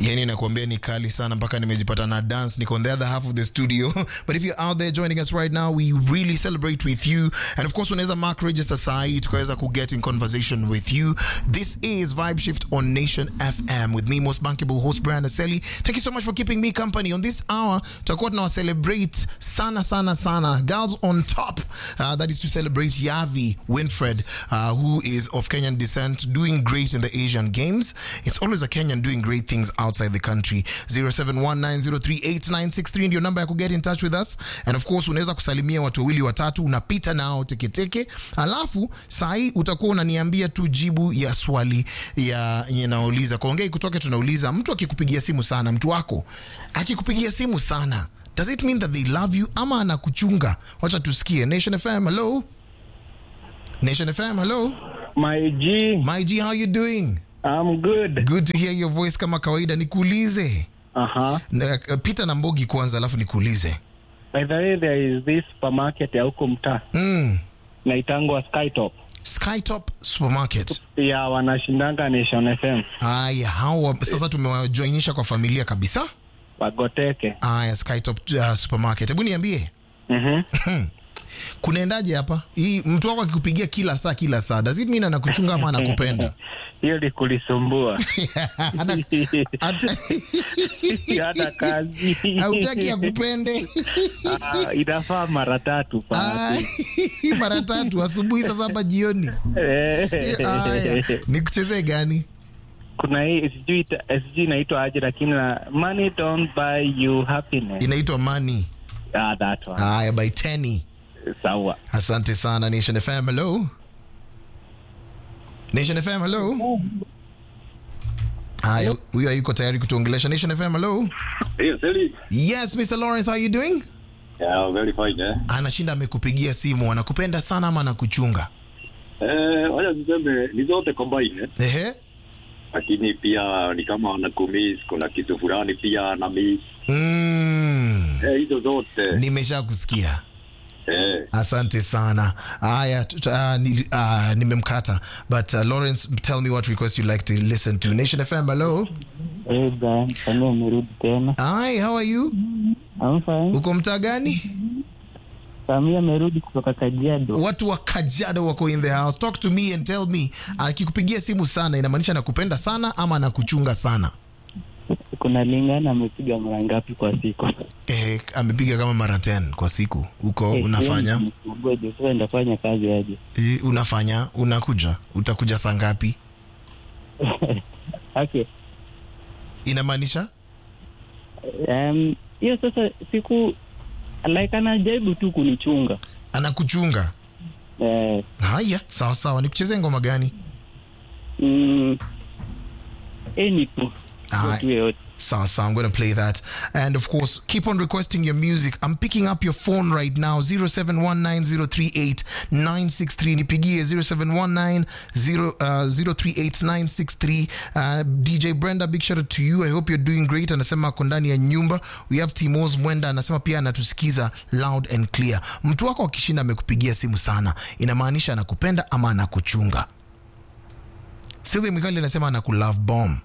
yani nakuambia ni kali sana mpaka nimejipata na dance niko on the other half of the studio but if you're out there joining us right now we really celebrate with you and of course unaweza mark register sahi tukaweza ku get in conversation with you this is vibe shift on nation fm with me most bankable host brian aseli thank you so much for keeping me company on this hour tutakuwa tunawa celebrate sana sana sana girls on top uh, that is to celebrate yavi winfred uh, who is of kenyan descent doing great in the asian games it's always a kenyan doing great things outside the country 0719038963 ndio namba ya ku get in touch with us and of course unaweza kusalimia watu wawili watatu unapita nao teketeke alafu sahii utakuwa unaniambia tu jibu ya swali ya yenye nauliza kuongei kutoke tunauliza mtu akikupigia simu sana mtu wako akikupigia simu sana does it mean that they love you ama anakuchunga wacha tusikie nation fm hello nation fm hello My G, my g how you doing I'm good. good to hear your voice kama kawaida nikuulize Uh-huh. Na- pita na mbogi kwanza alafu nikuulize By the way, there is this supermarket ya huko mtaa mm. naitangwa Skytop. skytop supermarket Ya wanashindanga Nation FM. aya hawa sasa tumewajoinisha kwa familia kabisa Wagoteke. aya skytop uh, supermarket hebu niambie Mhm. kunaendaje hapa hii mtu wako akikupigia kila saa kila saa does it mean anakuchunga ama anakupenda Hiyo ni kulisumbua. Ana- At- Hata kazi. hautaki akupende Ah, inafaa mara tatu pa. Ay, mara tatu asubuhi saa saba jioni aya nikuchezee gani Kuna hii sijui ita- sijui inaitwa aje lakini na money don't buy you happiness. inaitwa mani Ah, that one. aya by teni Sawa. asante sana nation fm hello nation fm hello haya huyo hayuko tayari kutuongelesha nation fm hello Hey, Sally. yes mr lawrence how you doing Yeah, very fine, eh? anashinda amekupigia simu anakupenda sana ama anakuchunga Eh, wacha tuseme ni zote combine, eh? ehe Lakini pia ni kama na kumiss, kuna kitu fulani pia na miss. mm. Eh, hizo zote. nimesha kusikia Eh, asante sana haya tut- uh, ni, uh, nimemkata but uh, lawrence tell me what request you like to listen to nation fm hello Hey Brian, kama umerudi tena. hi how are you I'm fine. uko mtaa gani Samia amerudi kutoka Kajiado. watu wa kajado wako in the house talk to me and tell me akikupigia simu sana inamaanisha anakupenda sana ama anakuchunga sana Kuna lingana amepiga mara ngapi kwa siku? eh, amepiga kama mara 10 kwa siku huko Eh, unafanya yeye ni mgoje, sasa ndafanya kazi aje? eh, unafanya unakuja utakuja saa ngapi Okay. inamaanisha Um, hiyo sasa siku like anajaribu tu kunichunga. anakuchunga Eh, haya sawa sawa nikuchezee ngoma gani mm, any tu. Aye. Tu yoyote. Sawa sawa, I'm going to play that. And of course, keep on requesting your music. I'm picking up your phone right now 0719038963. Nipigie 0719038963. Uh, DJ Brenda, big shout out to you. I hope you're doing great. Anasema ako ndani ya nyumba. We have Timos Mwenda anasema pia anatusikiza loud and clear. Mtu wako akishinda amekupigia simu sana, inamaanisha anakupenda ama anakuchunga. Sylvia Mikali anasema anakulove bomb.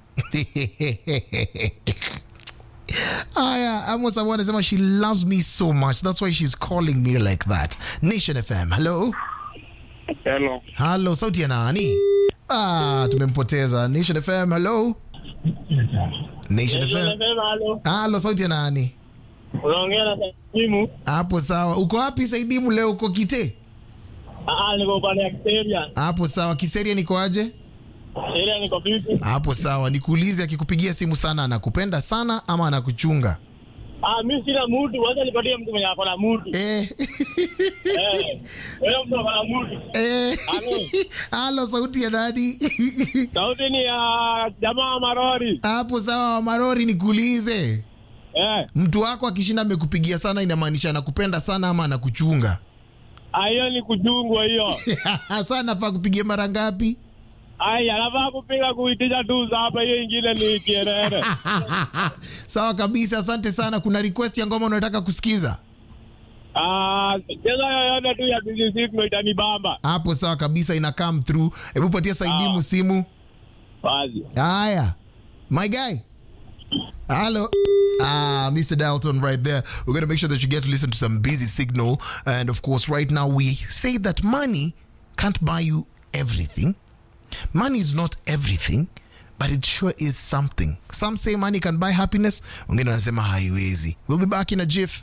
Aya, Amos Awa anasema she loves me so much. That's why she's calling me like that. Nation FM. Hello. Hello. Hello, sauti ya nani? Ah, tumempoteza. Nation FM. Hello. Nation FM. Hello, sauti ya nani? unaongea na simu Hapo sawa. Uko wapi Saidimu leo uko Kite? Ah, niko upande ya Kiseria. Hapo sawa. Kiseria niko aje? Kiseria niko vipi? Hapo sawa. Nikuulize akikupigia simu sana anakupenda sana ama anakuchunga? Ah, mimi sina mudu, wacha nipatie mtu mwenye ako na mudu. Eh. Eh. Wewe mtu ako na mudu. Eh. Halo. Halo, sauti ya nani? Sauti ni ya jamaa wa Marori. hapo sawa wa marori nikuulize Eh. mtu wako akishinda amekupigia sana inamaanisha anakupenda sana ama anakuchunga Ah, hiyo ni kujungwa hiyo. sasa nafaa kupigia mara ngapi Ai, anafaa kupiga kuitisha tu za hapa, hiyo ingine ni kierere. sawa kabisa asante sana kuna request ya ngoma unataka kusikiza Ah, cheza yoyote tu ya BBC ndio itanibamba. hapo sawa kabisa ina come through hebu patia saidimu Ah. simu Wazi. haya my guy Hello. Ah, Mr. Dalton, right there. We're going to make sure that you get to listen to some busy signal. And of course, right now, we say that money can't buy you everything. Money is not everything, but it sure is something. Some say money can buy happiness. Wengine wanasema haiwezi. We'll be back in a jiff.